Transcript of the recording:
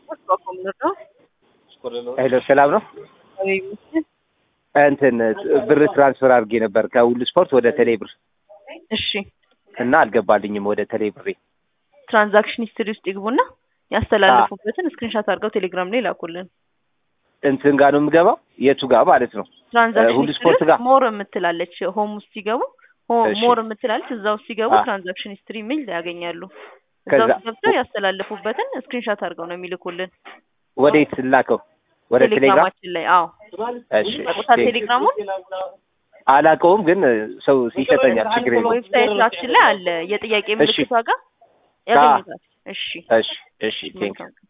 ነው። ሄሎ ሰላም ነው። እንትን ብር ትራንስፈር አድርጌ ነበር ከሁሉ ስፖርት ወደ ቴሌ ብር እሺ እና አልገባልኝም ወደ ቴሌ ብሬ። ትራንዛክሽን ሂስትሪ ውስጥ ይግቡና ያስተላለፉበትን ስክሪንሻት አድርገው ቴሌግራም ላይ ላኩልን። እንትን ጋር ነው የምገባው የቱ ጋር ማለት ነው? ትራንዛክሽን ሁሉ ሂስትሪ ስፖርት ውስጥ ጋር ሞር የምትላለች ሆም ውስጥ ሲገቡ ሆ- እሺ። ሞር የምትላለች እዛ ውስጥ ሲገቡ አ- ትራንዛክሽን ሂስትሪ የሚል ያገኛሉ። እዛ ከዛ- ውስጥ ገብተው ያስተላለፉበትን ስክሪንሻት አድርገው ነው የሚልኩልን ወዴት ላከው? ወደ ቴሌግራም። ቴሌግራማችን ላይ። አዎ እሺ ያውቁታ ቴሌግራሙን አላውቀውም፣ ግን ሰው ይሰጠኛል። ችግር የለውም። ዌብሳይታችን ላይ አለ። የጥያቄ እሺ። ምልክቷ ጋር ያገኙታል። እሺ እሺ እሺ ቴንክ መልካም